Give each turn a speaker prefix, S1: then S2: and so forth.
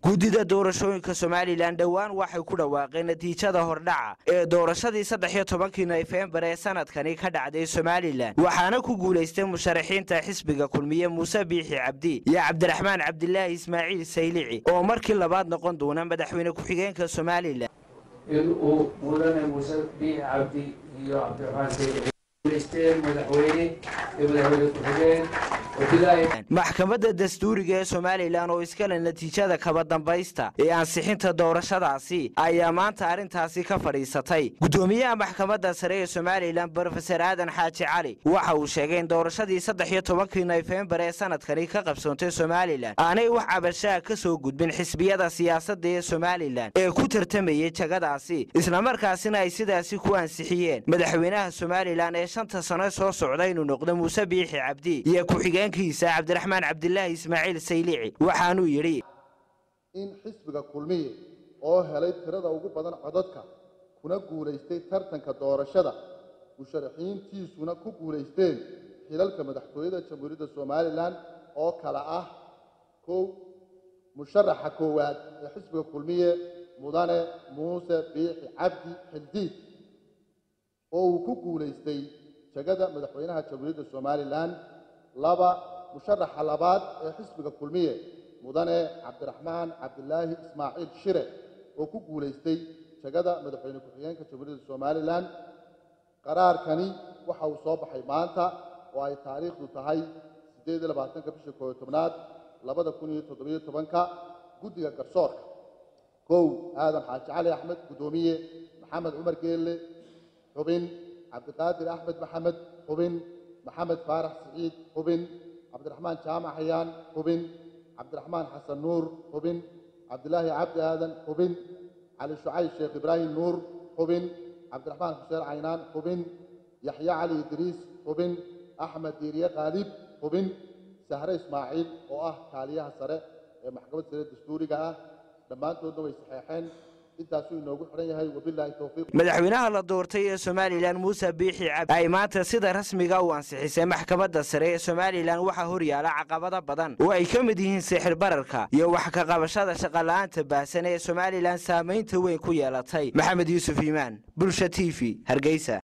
S1: guddida doorashooyinka somalilan dhowaan waxay ku dhawaaqeen natiijada hordhaca ee doorashadii saddex iyo tobankii nofembar ee sanadkani ka dhacday somalilan waxaana ku guulaystay musharaxiinta xisbiga kulmiye muuse biixi cabdi iyo cabdiraxmaan cabdilaahi ismaaciil saylici oo markii labaad noqon doona madaxweyne ku-xigeenka somalilan
S2: in uu mudane muuse biixi cabdi iyo cabdiraxmaan saylici guulaysteen madaxweyne iyo madaxweyne ku-xigeen
S1: maxkamadda dastuuriga ee somalilan oo iskale natiijada kaba dambaysta ee ansixinta doorashadaasi ayaa maanta arrintaasi ka fadhiisatay guddoomiyaha maxkamadda sare ee somalilan brofeser aadan xaaji cali waxa uu sheegay in doorashadii saddex iyo tobankii nofembar ee sanadkani ka qabsoontay somalilan aanay wax cabashaha ka soo gudbin xisbiyada siyaasadda ee somalilan ee ku tartamayay jagadaasi islamarkaasina ay sidaasi ku ansixiyeen madaxweynaha somalilan ee shanta sano soo socda inuu noqdo muuse biixi cabdi iyo ku-xigeenkiisa cabdiraxmaan cabdilaahi ismaaciil saylici waxaanuu yidhi
S3: in xisbiga kulmiye oo helay tirada ugu badan codadka kuna guulaystay tartanka doorashada musharaxiintiisuna ku guulaysteen xilalka madaxtooyada jamhuuriyadda somalilan oo kale ah kow musharaxa koowaad ee xisbiga kulmiye mudane muuse biixi cabdi xildiid oo uu ku guulaystay jegada madaxweynaha jamhuuriyadda somalilan laba musharaxa labaad ee xisbiga kulmiye mudane cabdiraxmaan cabdilaahi ismaaciil shire oo ku guulaystay jegada madaxweyne ku-xigeenka jamhuuriyadda somalilan qaraarkani waxa uu soo baxay maanta oo ay taariikhdu tahay siddeed iyo labaatanka bisha kooyo tobnaad labada kun iyo toddobiyo tobanka guddiga garsoorka kow aadan xaaji cali axmed guddoomiye maxamed cumar geelle xubin cabdiqaadir axmed maxamed xubin maxamed faarax siciid xubin cabdiraxmaan jaamac xayaan xubin cabdiraxmaan xasan nuur xubin cabdilaahi cabdi aadan xubin cali shucayb sheekh ibraahim nuur xubin cabdiraxmaan xuseen caynaan xubin yaxya cali idriis xubin axmed diiriye khaalib xubin sahre ismaaciil oo ah kaaliyaha sare ee maxkamad sare dastuuriga ah dhammaantoodna way saxeexeen
S1: madaxweynaha la doortay ee somalilan muuse biixi cabdi ay maanta sida rasmiga u ansixisay maxkamadda sare ee somalilan waxaa horyaala caqabado badan oo ay ka mid yihiin sixir bararka iyo wax ka qabashada shaqola'aanta baahsan ee somalilan saamaynta weyn ku yeelatay maxamed yuusuf iimaan bulsha t v hargeysa